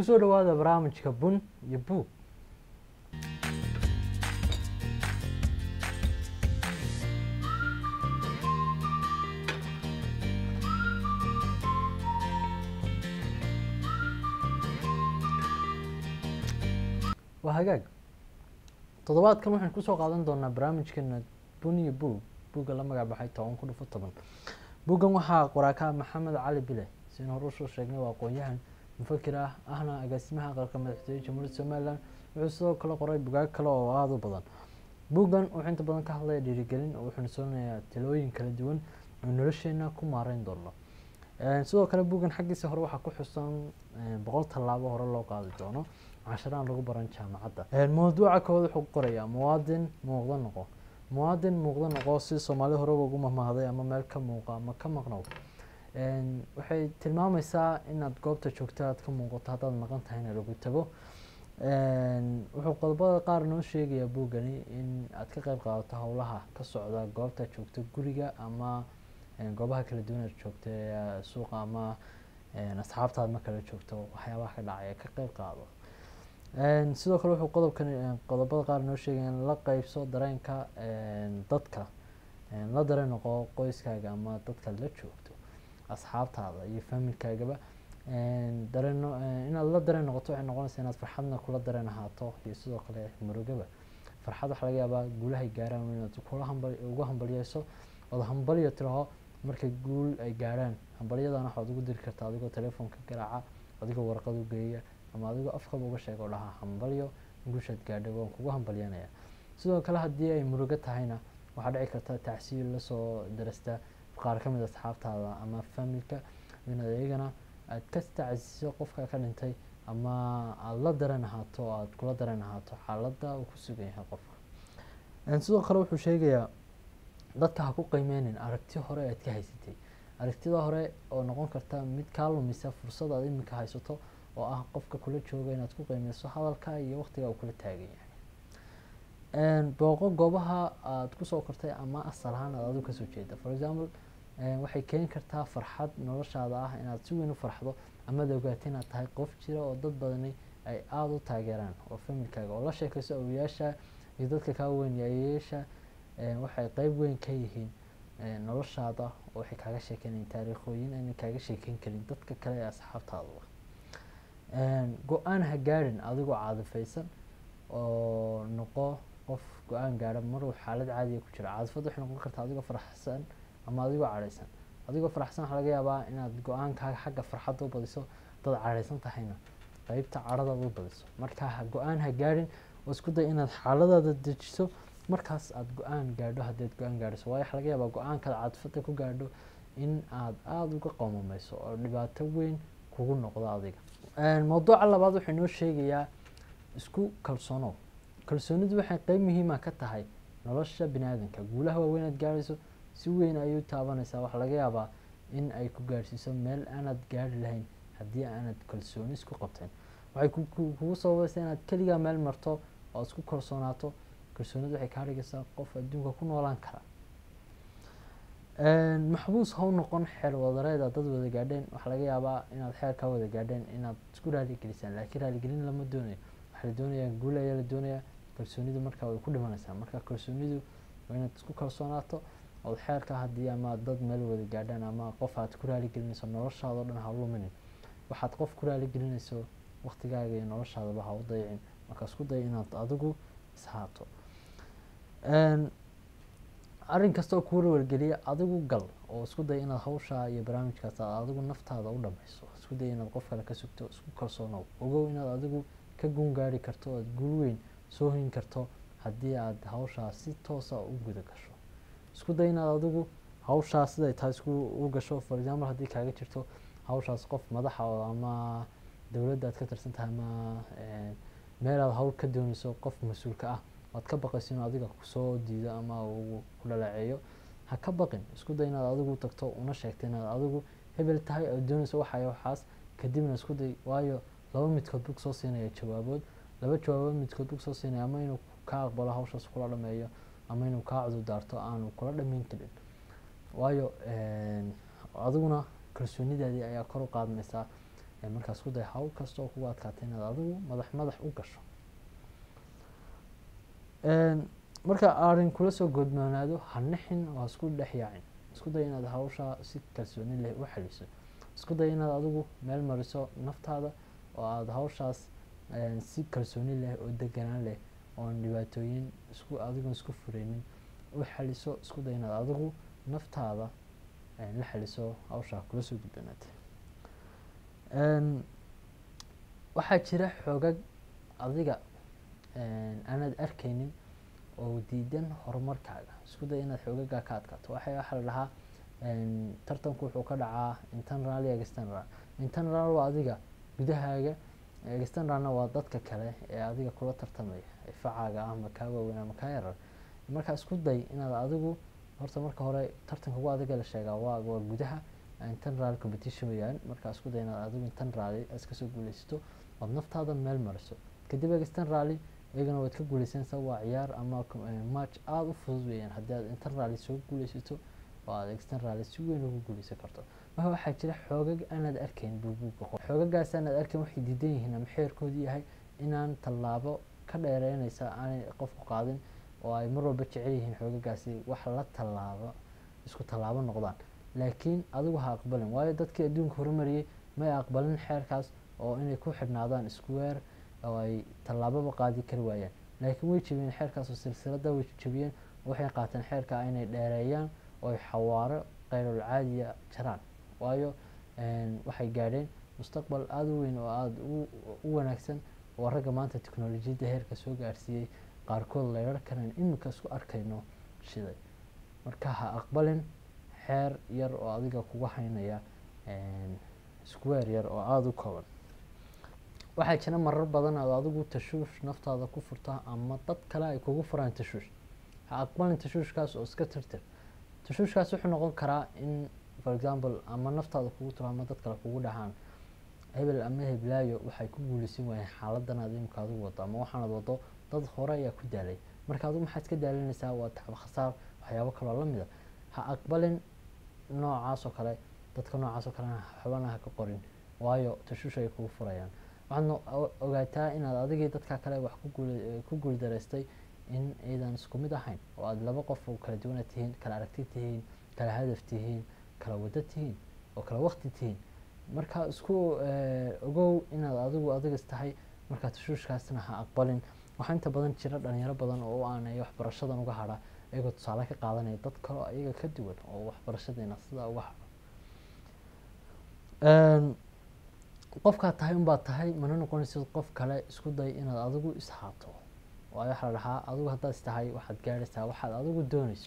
kusoo dhawaada barnaamijka bun iyo buug waa hagaag toddobaadkan waxaan kusoo qaadan doonaa barnaamijkeena bun iyo buug buugga la magac baxay toban ku dhufo toban buuggan waxaa qoraaka maxamed cali bile sin hore usoo sheegnay waa aqoon-yahan mufakir ah ahna agaasimaha aqalka madaxtooye jamhuuriyadda somalilan wuxuu sidoo kale qoray bugaag kale oo aada u badan buuggan wuxuu inta badan ka hadlaya dhiirigelin oo wuxuuna soonaya talooyin kala duwan oo nolosheena ku maareyn doono sidoo kale buuggan xaggiisa hore waxaa ku xusan boqol tallaabo hore loo qaadi doono casharaan lagu baran jaamacadda mawduuca kood wuxuu qorayaa muwaadin muuqda noqo muwaadin muuqda noqo si soomaalida horeba ugu mamahday ama meel ka muuqa ama ka maqnow waxay tilmaamaysaa inaad goobta joogto aad ka muuqato haddaad maqan tahayna lagu tago wuxuu qodobada qaar noo sheegayaa buuggani in aad ka qeyb qaadato howlaha ka socda goobta joogto guriga ama goobaha kala duwan aad joogto suuqa ama asxaabtaad ma kala joogto waxyaabaha ka dhacaya ka qeyb qaado sidoo kale wuxuu qodobkan qodobada qaar noo sheegaya in la qeybso dareenka dadka la dareen noqo qoyskaaga ama dadkaad la joogto asxaabtaada iyo faamilkaagaba dareen inaad la dareen noqoto waxay noqonaysaa inaad farxadna kula dareen ahaato iyo sidoo kale murugaba farxad waxaa laga yaabaa guulahay gaaraan inaad kula hambal ugu hambalyeyso ood hambalyo tiraho markay guul ay gaarhaan hambalyadana waxaad ugu diri kartaa adigoo telefoonka garaaca adigoo warqad u geeya ama adigoo afkaba uga sheega oo dhahaa hambalyo guushaad gaadhay waan kugu hambalyanaya sidoo kale haddii ay murugo tahayna waxaa dhici karta tacsiil lasoo darasta qaar ka mid asxaabtaada ama familka inaad iyagana aad ka tacsiiso qofka ka dhintay ama aada la dareen ahaato aada kula dareen ahaato xaaladda uu ku sugan yahay qofka sidoo kale wuxuu sheegayaa dadka ha ku qiimeynin aragti hore aad ka haysatay aragtida hore oo noqon karta mid kaa lumisa fursad aad iminka haysato oo ah qofka kula jooga inaad ku qiimeyso hadalka iyo waqtiga uu kula taagan yahay booqo goobaha aada kusoo kortay ama asal ahaan aad adigu kasoo jeeda for example waxay keeni kartaa farxad noloshaada ah inaad si weyn u farxdo amaad ogaata inaad tahay qof jira oo dad badani ay aada u taageeraan oo familkaaga oo la sheekayso awoyaasha iyo dadka kaa weyn yaayayaasha waxay qeyb weyn ka yihiin noloshaada oo waxay kaaga sheekeynayin taariikhooyin ayna kaaga sheekeyn karin dadka kale ee asxaabtaada go-aan ha gaadhin adigoo caadifaysan oo noqo qof go-aan gaadha maruu xaalad caadiya ku jira caadifad waxay noqon kartaa adigoo faraxsan ama adigoo cadhaysan adigoo faraxsan waxaa laga yaabaa inaad go-aankaaga xagga farxadda u badiso dad cadhaysan tahayna qeybta cadhadaada u badiso marka go-aan ha gaadhin oo isku day inaad xaaladaada dejiso markaas aada go-aan gaadho haddaad go-aan gaadhiso waayo waxa laga yaabaa go-aankaad caadifada ku gaadho in aad aada uga qoomameyso oo dhibaato weyn kugu noqdo adiga mawduuca labaad wuxuu inoo sheegayaa isku kalsoonow kalsoonidu waxay qeyb muhiima ka tahay nolosha bini aadanka guulaha waaweyn aad gaadhayso si weyn ayay u taabanaysaa waxaa laga yaabaa in ay ku gaadhsiiso meel aanad gaari lahayn haddii aanad kalsooni isku qabteen waxay kugu sababaysaa inaad keligaa meel marto oo isku kalsoonaato kalsoonidu waxay kaa dhigaysaa qof adduunka ku noolaan kara maxbuus ha u noqon xeel wadareeda dad wada gaadheen waxaa laga yaabaa inaad xeel kaa wada gaadheen inaad isku raaligelisaan laakiin raaligelin lama doonayo waxaa la doonayaa guul ayaa la doonayaa kalsoonidu markaa way ku dhimanaysaa marka kalsoonidu waa inaad isku kalsoonaato ood xeelka haddii ama dad meel wada gaadhaan ama qof aad ku raaligelinayso noloshaadao dhan ha luminin waxaad qof ku raaligelinayso waqtigaaga iyo noloshaadaba ha u dayicin marka isku day inaad adigu ishaato arrin kasta oo kuu warwargeliya adigu gal oo isku day inaad hawshaa iyo barnaamijkaas aad adigu naftaada u dhameyso isku day inaad qof kale ka sugto isku kalsoonow ogow inaad adigu ka guun gaari karto oad guul weyn soo hin karto haddii aad hawshaa si toosa u guda gasho isku day inaad adigu hawshaas siday tahay isku u gasho for example haddii kaaga jirto hawshaas qof madaxa oo ama dowladda aad ka tirsan tahay ama meel aad hawl ka dooneyso qof mas-uulka ah waad ka baqayso inuu adiga kusoo diido ama uu ku dhaleeceeyo ha ka baqin isku day inaad adigu tagto una sheegto inaad adigu hebel tahay oo dooneyso waxay waxaas kadibna isku day waayo laba midkood bug soo siinaya jawaabood laba jawaabood midkood bug soo siinaya ama inuu ka aqbalo hawshaas kula dhameeyo ama inuu kaa cudur daarto aanu kula dhameyn karin waayo adiguna kalsoonidaadii ayaa kor u qaadmaysaa markaa isku day hawl kasta oo kugu adkaatay inaad adigu madax madax u gasho marka arrin kula soo goodmoonaado ha nixin oo ha isku dhex yaacin isku day inaad hawshaa si kalsooni leh u xaliso isku day inaad adigu meel mariso naftaada oo aada hawshaas si kalsooni leh oo deganaan leh oon dhibaatooyin isku adigoon isku fureynin u xaliso isku day inaad adigu naftaada la xaliso hawshaa kula soo gudbanaatay waxaa jira xoogag adiga aanaad arkeynin oo diidan horumarkaaga isku day inaad xoogagaa ka adkaato waxa waxaa la dhahaa tartanku wuxuu ka dhacaa internal iyo external internal waa adiga gudahaaga externalna waa dadka kale ee adiga kula tartamaya facaaga ah ama kaa waaweyn ama kaa yarar markaa isku day inaad adigu horta marka hore tartanka ugu adiga la sheegaa waa waa gudaha internal competition weyaan markaa isku day inaad adigu internal iska soo guuleysato ood naftaada meel mariso kadib externally iyagana waad ka guuleysanaysaa waa ciyaar ama match aada u fudud weeyaan haddii aad internaly soo guuleysato oo aad externally si weyn ugu guuleysan karto marka waxaa jira xoogag aanaad arkayn buubuuga qor xoogagaas aanaad arkayn waxay diidan yihiin ama xeerkoodu yahay inaan tallaabo ka dheereynaysa aanay qofku qaadin oo ay mar walba jecel yihiin xoogagaasi wax la tallaabo isku tallaabo noqdaan laakiin adigu ha aqbalin waayo dadkii adduunka horumariyey may aqbalin xeerkaas oo inay ku xidhnaadaan square oo ay tallaababa qaadi kari waayaan laakiin way jebiyeen xeerkaas oo silsilada way jebiyeen waxay qaateen xeerka inay dheereeyaan oo ay xawaaro keyrul caadiya jaraan waayo waxay gaadheen mustaqbal aada u weyn oo aada u wanaagsan oo ragga maanta teknolojiyadda heerka soo gaarsiiyey qaarkood leerar kanan iminka isku arkayno shiday marka ha aqbalin xeer yar oo adiga kuga haynaya square yar oo aada u kooban waxaa jira marar badan aad adigu tashuush naftaada ku furta ama dad kale ay kugu furaan tashuush ha aqbalin tashuushkaas oo iska tirtir tashuushkaas wuxuu noqon karaa in for example ama naftaada kugu tiro ama dad kale kugu dhahaan hebel ama heblaayo waxay ku guuleysan waayeen xaaladan aad imika adigu wado ama waxaanad wado dad hore ayaa ku daalay marka adigu maxaad iska daalinaysaa waa tacba khasaar waxyaabo kaloo lamida ha aqbalin noocaas oo kale dadka noocaas oo kalena xubana ha ka qorin waayo tashuush ay kugu furayaan waxaadna ogaataa inaad adigii dadka kale wax ku guuldaraystay in aydan isku mid ahayn oo aada laba qof oo kala duwana tihiin kala aragti tihiin kala hadaf tihiin kala wado tihiin oo kala waqti tihiin marka isku ogow inaad adigu adigas tahay markaa tashuushkaasna ha aqbalin waxaa inta badan jira dhalinyaro badan oo u aanaya waxbarashadan uga hadha iyagoo tusaale ka qaadanaya dad kaleo iyaga ka duwan oo waxbarashadeena sidaa uga hadho qofkaad tahay unbaad tahay mana noqonaysid qof kale isku day inaad adigu ishaato waayo waxaa la dhahaa adigu haddaad istahay waxaad gaadhaysaa waxaad adigu doonayso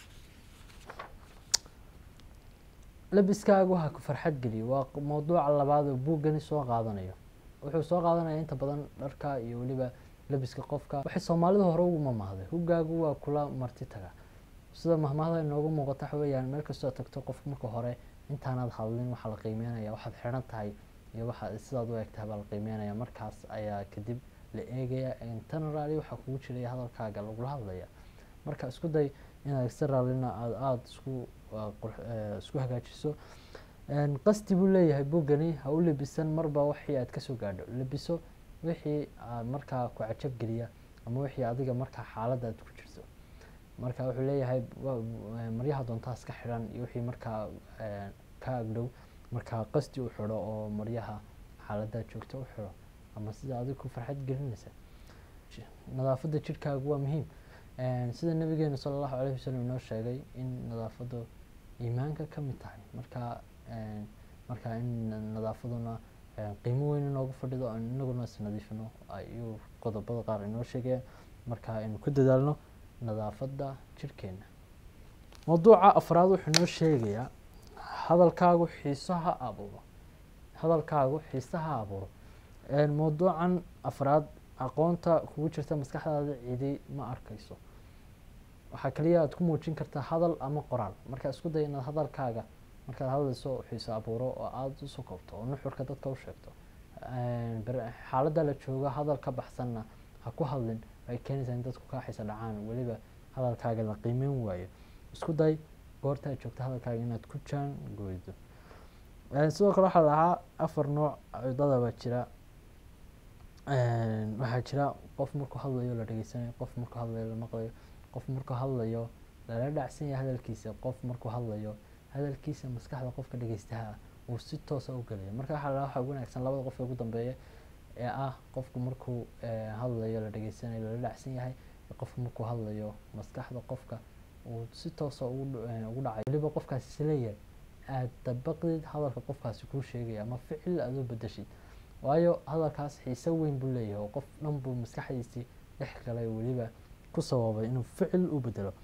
labiskaagu ha ku farxad geliyo waa mawduuca labaad oo buuggani soo qaadanayo wuxuu soo qaadanaya inta badan dharka iyo weliba labiska qofka waxay soomaalidu hore ugu mamahday hugaagu waa kula marti taga sida mahmahda inoogu muuqata waxa weeyaan meel kastoo tagto qofka marka hore intaanaad hadlin waxaa la qiimeynaya waxaad xidhan tahay iyo waxa sidaad u egtahay baa la qiimeynaya markaas ayaa kadib la eegaya internaly waxaa kugu jiraya hadalkaaga lagula hadlaya marka isku day inaad externalina aad aada isku isku hagaajiso qasdi buu leeyahay buggani ha u lebisan marba wixii aad kasoo gaadho lebiso wixii markaa ku cajab geliya ama wixii adiga markaa xaalada aad ku jirto marka wuxuu leeyahay maryaha doontaa iska xidhan iyo wixii markaa ka agdhow markaa qasdi u xidho oo maryaha xaaladaad joogta u xidho ama sida adiga ku farxad gelinaysa nadaafadda jidhkaagu waa muhiim sida nabigeenu sala allahu alayhi wasalam inoo sheegay in nadaafaddu iimaanka ka mid tahay markaa markaa in nadaafaduna qiimo weyn inoogu fadhido aan inaguna isnadiifino ayuu qodobada qaar inoo sheegaya marka aynu ku dadaalno nadaafadda jidhkeena mawduuca afraad wuxuu inoo sheegayaa hadalkaagu xiiso ha abuuro hadalkaagu xiiso ha abuuro mawduucan afraad aqoonta kugu jirta maskaxdaada cidi ma arkayso waxaa kaliya aad ku muujin kartaa hadal ama qoraal marka isku day inaad hadalkaaga markaad hadlayso xiiso abuuro oo aada usu koobto oo nuxurka dadka u sheegto xaaladda la joogo hadal ka baxsanna ha ku hadlin ay keenaysaa in dadku kaa xiisa dhacaan weliba hadalkaaga la qiimeyn waayo isku day goorta aad joogto hadalkaaga inaad ku jaan gooydo sidoo kale waxaa lahaa afar nooc cudada baa jira waxaa jira qof markuu hadlayo la dhegeysanayo qof markuu hadlayo la maqlayo qof markuu hadlayo lala dhacsan yahay hadalkiisa qof markuu hadlayo hadalkiisa maskaxda qofka dhegeystaha uu si toosa u gelayo marka waxaa lahaa waxa ugu wanaagsan labada qof ee ugu dambeeya ee ah qofku markuu hadlayo la dhegeysanayo lala dhacsan yahay qofku markuu hadlayo maskaxda qofka uu si toosa ugu dhacayo weliba qofkaasi isleeyahay aada dabaqdid hadalka qofkaasi kuu sheegaya ama ficil aada u bedeshid waayo hadalkaas xiise weyn buu leeyahay oo qof dhan buu maskaxdiisii dhex galay weliba ku sababay inuu ficil u bedelo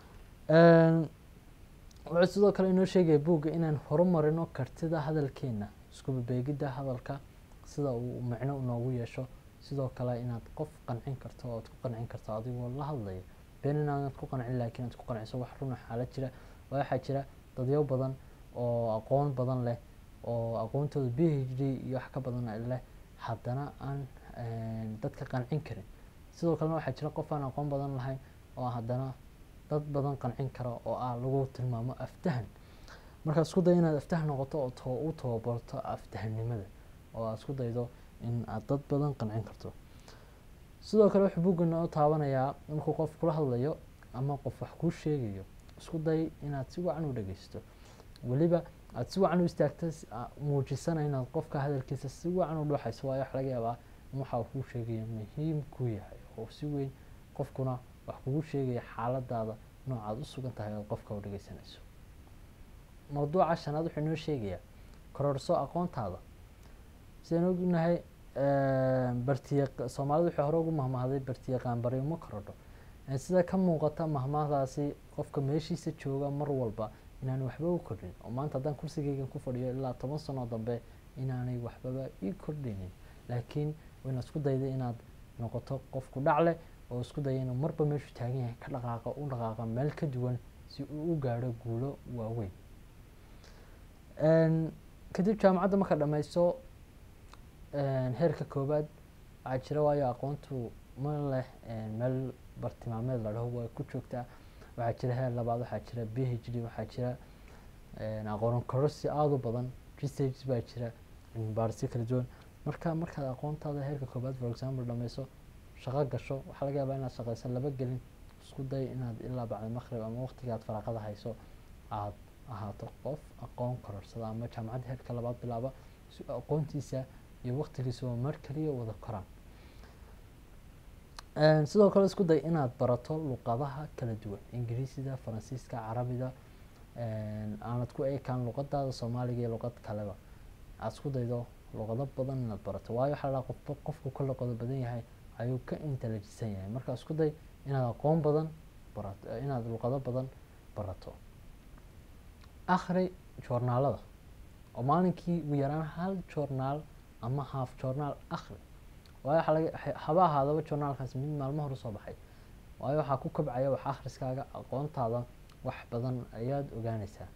wuxuu sidoo kale inoo sheegaya buugga inaan horumarino kartida hadalkeena iskubabeegidda hadalka sida uu micno noogu yeesho sidoo kale inaad qof qancin karto oad ku qancin karto adigoo la hadlaya been inaanad ku qancin laakiin aad ku qanciso wax runa xaalad jira waxaa jira dadyo badan oo aqoon badan leh oo aqoontooda b h d iyo wax ka badan leh haddana aan dadka qancin karin sidoo kalena waxaa jira qof aan aqoon badan lahayn oo haddana dad badan qancin kara oo ah lagu tilmaamo aftahan markaad isku dayo inaad aftahan noqoto oo u tababarto aftahannimada oo aad isku daydo in aad dad badan qancin karto sidoo kale wuxuu buugga noo taabanayaa markuu qof kula hadlayo ama qof wax kuu sheegayo isku day inaad si wacan u dhegeysto weliba aada si wacan u istaagta muujisana inaad qofka hadalkiisa si wacan u dhuuxayso waayo wax laga yaabaa in waxa uu kuu sheegaya muhiim kuu yahay oo si weyn qofkuna wax kugu sheegaya xaaladaada noocaad u sugan tahay oad qofka u dhegeysanayso mawduuca shanaad wuxuu inoo sheegayaa kororso aqoontaada sidaan ognahay bartiya soomaalida waxay hore ugu mahmahday bartiyaqaan bari uma korodho sida ka muuqata mahmahdaasi qofka meeshiisa jooga mar walba inaanay waxba u kordhin oo maanta haddaan kursigeygan ku fadhiyo ilaa toban sano dambe inaanay waxbaba ii kordhinin laakiin wayna isku dayday inaad noqoto qofku dhacle oo isku daya inuu marba meeshuu taagan yahay ka dhaqaaqa u dhaqaaqa meel ka duwan si uu u gaadho guulo waaweyn kadib jaamacadda marka dhammayso heerka koobaad waxaa jira waayo aqoontu ma leh meel bartilmaameed la dhaho way ku joogtaa waxaa jira heer labaad waxaa jira b h d waxaa jira aqoon kororsi aada u badan research baa jira cilmibaarisyo kala duwan marka markaad aqoontaada heerka koobaad for example dhameyso shaqo gasho waxaa laga yaabaa inaad shaqeyso laba gelin isku day inaad ilaa bacda maqrib ama waqtiga aad faraaqada hayso aada ahaato qof aqoon kororsada ama jaamacadda heerka labaad bilaaba si aqoontiisa iyo waqtigiisa oo mar kaliya wada koraan sidoo kale isku day inaad barato luqadaha kala duwan ingiriisida faransiiska carabiga aanad ku eekaan luqadaada soomaaliga iyo luqad kaleba aada isku daydo luqado badan inaad barato waayo waxaa lahaa qofba qofku ka luqado badan yahay ayuu ka intelligisan yahay marka isku day inaad aqoon badan barato inaad luqado badan barato akhri joornaalada oo maalinkii ugu yaraan hal joornaal ama haaf joornaal akhri waayo waxaa laga haba ahaadaba joornaalkaas mid maalmo hore soo baxay waayo waxaa ku kobcaya wax akhriskaaga aqoontaada wax badan ayaad ogaanaysaa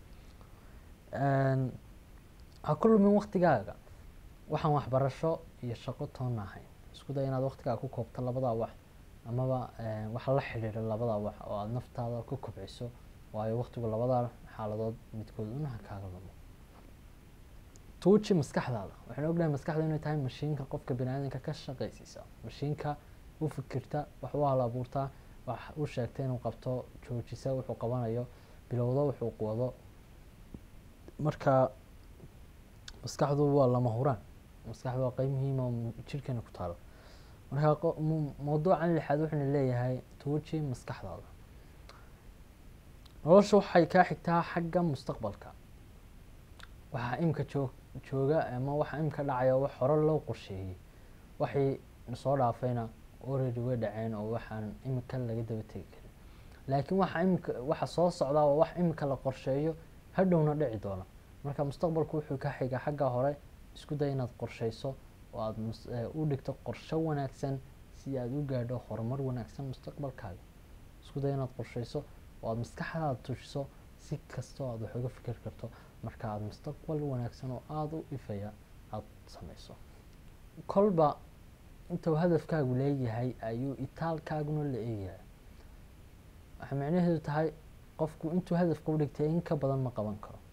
ha ku lumin waqtigaaga waxaan waxbarasho iyo shaqo toonna ahayn isku day inaad waqtigaaga ku koobto labadaa wax amaba waxa la xidhiidha labadaa wax oo aada naftaada ku kobciso waayo waqtigu labadaa xaaladood midkood unaha kaaga lumo tuuji maskaxdaada waxaan ognahay maskaxda inay tahay mashiinka qofka baniaadanka ka shaqaysiisa mashiinka u fikirta wax u hal abuurtaa wax u sheegta inuu qabto joojisa wuxuu qabanayo bilowdo wuxuu wado marka maskaxdu waa lama huraan maskaxdu waa qeyb muhiima oo jirhkeena ku taalo marka mawduucan lixaad wuxuuna leeyahay tuuji maskaxdaada nolosha waxay kaa xigtaa xagga mustaqbalka waxaa imika joog jooga ama waxaa imika dhacaya wax hore loo qorsheeyey waxay soo dhaafayna already way dhaceen oo waxaan imika laga daba tegi karin laakiin waxa imika waxa soo socdaa waa wax imika la qorsheeyo hadhowna dhici doona marka mustaqbalku wuxuu ka xiga xagga hore isku day inaad qorsheyso oo aada u dhigto qorshe wanaagsan si aada u gaadho horumar wanaagsan mustaqbalkaaga isku day inaad qorsheyso oo aada maskaxdaada tujiso si kastoo aada wax uga fikir karto marka aada mustaqbal wanaagsan oo aada u ifaya aada sameyso kolba intuu hadafkaagu leeyahay ayuu itaalkaaguna la eegayaa waxay micnaheedu tahay qofku intuu hadafka u dhigtay in ka badan ma qaban karo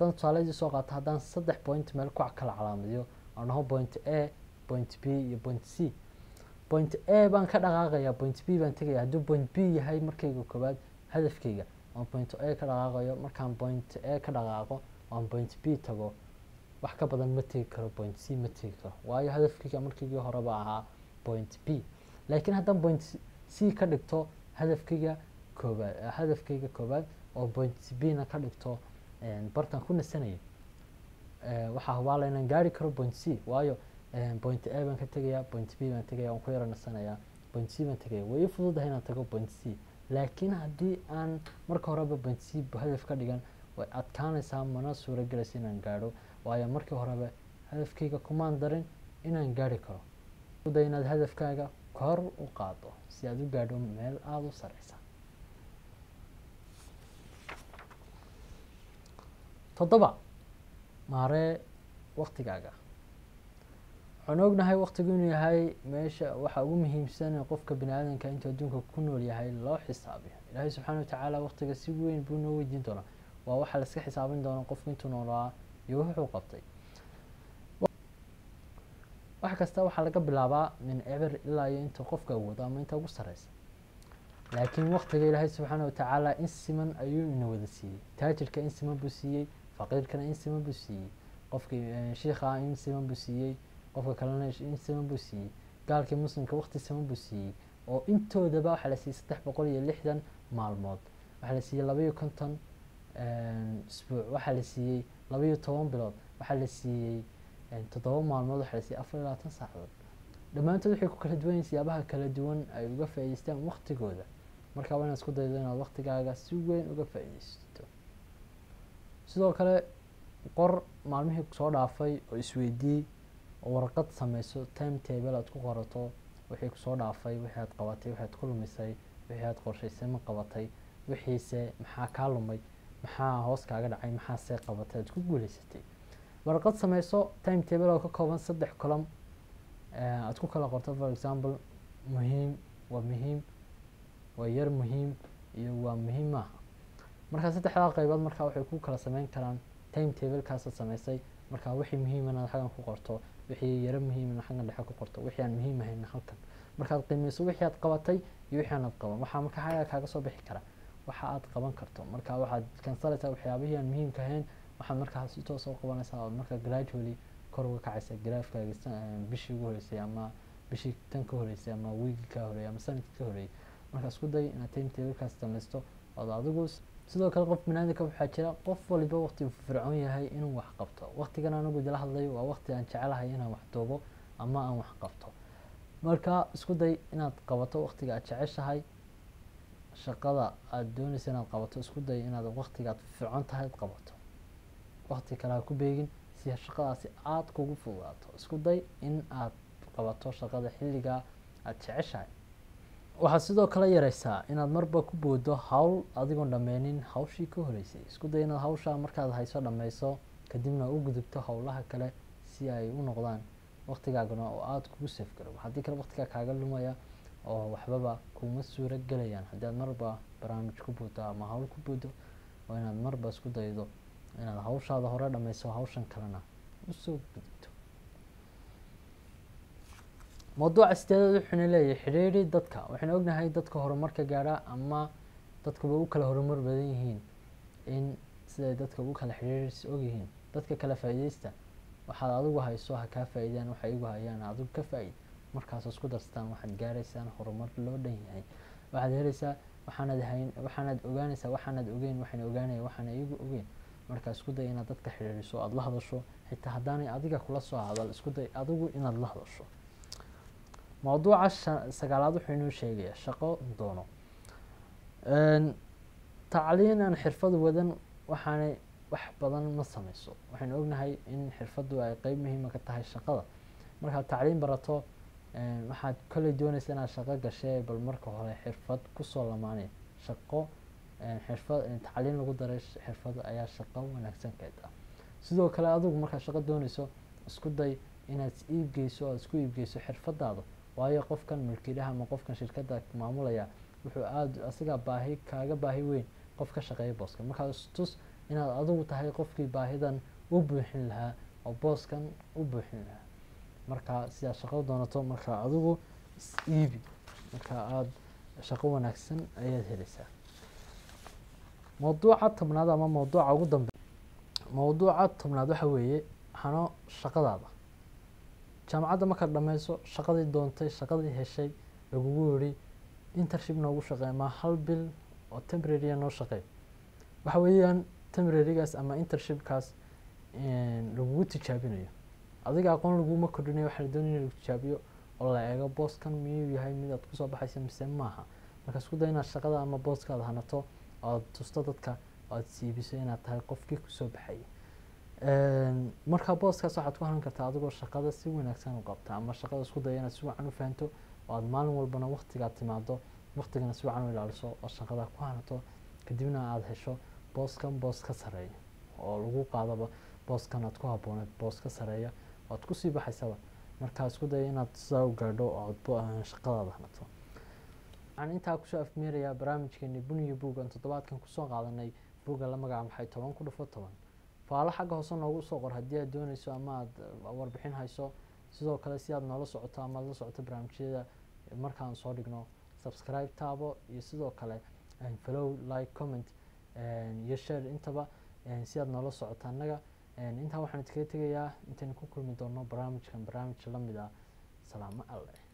haddaan tusaaladii soo qaato haddaan saddex point meel ku kala calaamadiyo aan dhaho point a point b iyo point c point a baan ka dhaqaaqaya point b baan tegaya hadduu point b yahay markayga koowaad hadafkayga aan point a ka dhaqaaqayo markaan point a ka dhaqaaqo aan point b tago wax ka badan ma tegi karo point c ma tegi karo waayo hadafkayga markaygii horeba ahaa point b laakiin haddaan point c ka dhigto hadafkayga koobaad hadafkayga koobaad oo point b na ka dhigto bartan ku nasanaya waxaa hubaala inaan gaari karo point c waayo point a baan ka tegaya point b baan tegaya waan ku yaro nasanaya point c baan tegaya way i fududahay inaan tago point c laakiin haddii aan marka horeba point c hadaf ka dhigan way adkaanaysaa mana suuro gelaysa inaan gaadho waayo markii horeba hadafkayga kumaan darin inaan gaari karo da inaad hadafkaaga kor u qaado si aad u gaadho meel aada u sareysa toddoba maaree waktigaaga waxaan ognahay waktigu inuu yahay meesha waxa ugu muhiimsan qofka bini aadanka intuu adduunka ku nool yahay loo xisaabiyo ilaahay subxaana watacaala waktiga si weyn buu noo weydiin doonaa waa waxaa la iska xisaabin doona qofku intuu noolaa iyo wuxuu qabtay wax kasta waxaa laga bilaabaa min eber ilaa iyo inta qofka awoodo ama inta ugu sareysa laakiin waktiga ilaahay subxaana watacaala in siman ayuu ina wada siiyey taajirka in siman buu siiyey faqiirkana in siman buu siiyey qofkii shiikha in siman buu siiyey qofka kalena in siman buu siiyey gaalkii muslimka wakti siman buu siiyey oo intoodaba waxaa la siiyey saddex boqol iyo lixdan maalmood waxaa la siiyey labaiyo konton isbuuc waxaa la siiyey labaiyo toban bilood waxaa la siiyey toddoba maalmood waxaa la siiyey afar iyo labaatan saacadood dhammaantood waxay ku kala duwan yihin siyaabaha kala duwan ay uga faa'idaystaan waktigooda marka waa inaad isku daydo inaad waktigaaga si weyn uga faa'iidaysto sidoo kale qor maalmihii soo dhaafay oo isweydii oo warqad sameyso time table aad ku qorato wixii kusoo dhaafay wixii aad qabatay wixii aad ku lumisay wixii aad qorshaysay ma qabatay wixiise maxaa kaa lumay maxaa hoos kaaga dhacay maxaase qabatay aad ku guuleysatay warqad sameyso time table oo ka kooban saddex colom aad ku kala qorto for example muhiim waa muhiim waa yar muhiim iyo waa muhiim maaha markaa saddexdaa qaybood markaa waxay ku kala sameyn karaan time tablekaasaad sameysay markaa wixii muhiimana xaggan ku qorto wixii yaro muhiimana xaggan dhexe ku qorto wixii aan muhiim ahayn halkan markaad qiimeyso wixii aad qabatay iyo wixii aanad qaban waxaa markaa xagga kaaga soo bixi kara waxa aad qaban karto marka waxaad kansalaysaa waxyaabihii aan muhiimka ahayn waxaad markaa si toos u qabanaysaa oo markaa gradually kor uga kacaysa graafkaaga bishii ugu horeysay ama bishii tan ka horeysay ama wiigi ka horeeyay ama sanadkii ka horeeyay marka isku day inaad time tablekaas samaysto ood adigu sidoo kale qof banaadinka waxaa jira qof waliba waqti uu fircoon yahay inuu wax qabto waqtigan anigu idila hadlayo waa waqti aan jecelahay inaan wax duubo ama aan wax qabto marka isku day inaad qabato waqtiga aad jeceshahay shaqada aada doonaysa inaad qabato isku day inaad waqtiga aad fircoon tahay ad qabato waqti kale ha ku beegin si shaqadaasi aada kugu fududaato isku day in aad qabato shaqada xilligaa aada jeceshahay waxaad sidoo kale yareysaa inaad marba ku boodo hawl adigoon dhameynin hawshii ka horeysay isku day inaad hawshaa markaad hayso dhameyso kadibna u gudubto howlaha kale si ay u noqdaan waqtigaagana oo aada kugu safgaro haddii kale waqtigaa kaaga lumaya oo waxbaba kuma suuro gelayaan haddii aad marba barnaamij ku boodo ama hawl ku boodo waa inaad marba isku daydo inaad hawshaada hore dhameyso hawshan kalena usoo gudubto mawduuca sideedaad wuxuuna leeyahay xidhiidhi dadka waxaynu ognahay dadka horumarka gaadha ama dadkuba u kala horumar badan yihiin in siday dadka ugu kala xidhiidhis ogyihiin dadka kala faa'iideysta waxaad adigu hayso ha kaa faa'iidaan waxay igu hayaan adigu ka faa'iid markaas isku darsataan waxaad gaaraysaan horumar loo dhan yahay waxaad helaysaa waxaanad hayn waxaanad ogaanaysaa waxaanad ogeyn waxayna ogaanaya waxaana iyagu ogeyn marka isku day inaad dadka xidhiidhiso aada la hadasho xitaa haddaanay adiga kula soo hadal isku day adigu inaad la hadasho mawduuca sagaalaad wuxuu inoo sheegayaa shaqo doono tacliin aan xirfad wadan waxaanay wax badan ma sameyso waxaynu ognahay in xirfaddu ay qeyb muhiima ka tahay shaqada markaad tacliin barato waxaad kolley doonaysa inaad shaqo gashee bal marka hore xirfad kusoo lamaanay shaqo xirfad tacliin lagu daray xirfad ayaa shaqo wanaagsan keed ah sidoo kale adigu markaad shaqo dooneyso isku day inaad iibgeyso aad isku iibgeyso xirfadaada waayo qofkan mulkiilaha ama qofkan shirkadda maamulaya wuxuu aada asigaa baahi kaaga baahi weyn qof ka shaqeeya booska markaad istus inaad adigu tahay qofkii baahidan u buuxin lahaa oo booskan u buuxin lahaa marka sidaad shaqo doonato marka adigu is iibi marka aada shaqo wanaagsan ayaad helaysaa mowduuca tobnaad ama mowduuca ugu dambe mowduuca tobnaad waxa weeye hano shaqadaada jaamacadda markaad dhameyso shaqadii doontay shaqadii heshay lagugu yiri intership noogu shaqeey ma hal bil oo temporarya noo shaqeey waxa weeyaan temporarygaas ama intershipkaas lagugu tijaabinayo adiga aqoon laguma kordhinayo waxaa la doonaya in lagu tijaabiyo oo la eego booskan miyuu yahay mid aad kusoo baxaysa mise maaha marka isku day inaad shaqada ama booskaada hanato oad tusto dadka oo aad siibiso inaad tahay qofkii kusoo baxayay marka booskaas waxaad ku hanan kartaa adigoo shaqada si wanaagsan u qabta ama shaqada isku daya inaad si wacan u fahanto oo aad maalin walbana waktigaad timaado waktigana si wacan u ilaaliso oo shaqada ku hanato kadibna aada hesho booskan boos ka sareeya oo lagu qaadaba booskan aad ku habooneed boos ka sareeya oo aad kusii baxaysaba markaa isku daya inaad sidaa u gaadho oo aad shaqadaada hanato waxaan intaa kusoo afmeerayaa barnaamijkeeni buniyo buugan toddobaadkan kusoo qaadanay buugga la magaca maxay toban ku dhufo toban faalo xagga hoose noogu soo qor haddii aad dooneyso ama aada warbixin hayso sidoo kale si aad noola socoto ama aad la socoto barnaamijyada markaan soo dhigno subscribe taabo iyo sidoo kale follow like comment iyo share intaba si aad noola socoto annaga intaa waxaan idkaga tegayaa intaynu ku kulmi doono barnaamijkan barnaamij lamid ah salaamo alle